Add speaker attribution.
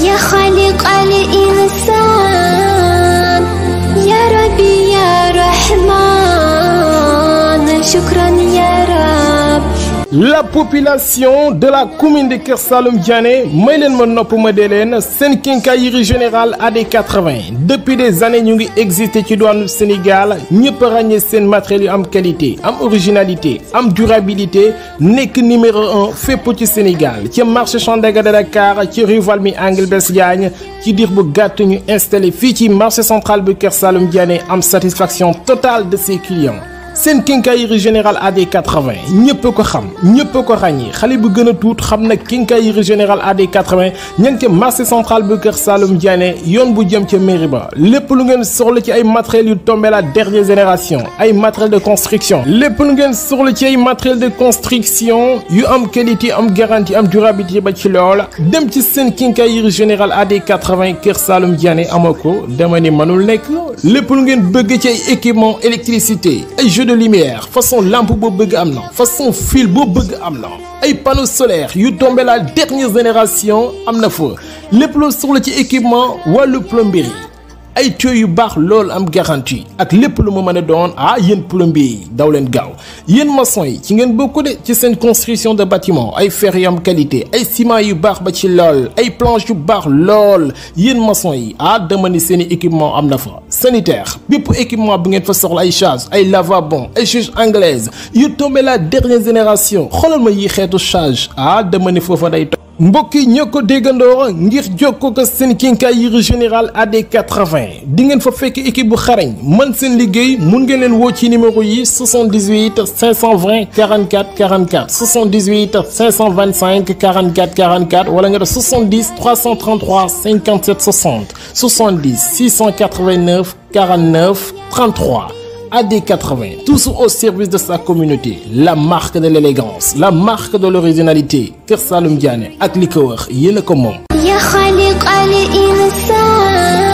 Speaker 1: يا خالق الإنسان يا ربي يا رحمن شكرا يا رب
Speaker 2: La population de la commune de Kër Saalum Diané may leen ma nopp ma dee leen seen quincaillerie générale AD 80 depuis des années ñu ngi existé ci douane Sénégal ñëpp ràññee seen matériel yu am qualité am originalité am durabilité nekk numéro un fépp ci Sénégal ci marché Sandaga de Dakar ci rue Valmy angle Blaise Diagne ci diir bu gàtt ñu installé fii ci marché central bu Kër Saalum Diané am satisfaction totale de ses clients. seen quincaillerie générale AD 80 ñëpp ko xam ñëpp ko ràññee xale bu gën a tuut xam na quincaillerie générale AD 80 ña ngi ca marché central bu Kër Saalum Diané yoon bu jëm ca mairie ba lépp lu ngeen soxla ci ay matériels yu tombé la dernière génération ay matériel de construction lépp lu ngeen soxla ci ay matériel de construction yu am qualité am garantie am durabilité ba ci lool dem ci seen quincaillerie générale AD 80 Kër Saalum Diané amoo ko dama ni mënul nekk lépp lu ngeen bëgg ci ay équipement électricité ay jeux de lumière façon lampe boo bëgg am na façon fil boo bëgg am na ay panneaux solaires yu tombé la dernière génération am na fa lépp loo soxla ci équipement wàllu plomberie ay tuyaux yu baax lool am garantie ak lépp lu mu mën a doon ah yéen plombier yi daw leen gaaw yéen maçon yi ci ngeen bokk de ci seen construction de bâtiment ay fer yu am qualité ay ciment yu baax ba ci lool ay planche yu baax lool yéen maçon yi ah dama ni seen i équipement am na fa sanitaire bépp équipement bu ngeen fa soxla ay charge ay lavabon ay juge anglaise yu tombé la dernière génération xoolal ma yi xeetu charge ah dama ni foofa day mbokk yi ñoo ko déggandoo ngir jokkoo ko seen quincaillerie générale AD 80 di ngeen fa fekk équipe bu xarañ mën seen liggéey mun ngeen leen woo ci numéro yi 78 520 44 44 78 525 44 44 wala nga def 70 333 57 60 70 689 49 33. AD80, tous au service de sa communauté, la marque de l'élégance, la marque de l'originalité. Kër Saalum Diané ak li ko wax yéen a ko moom.
Speaker 1: يا خالق الإنسان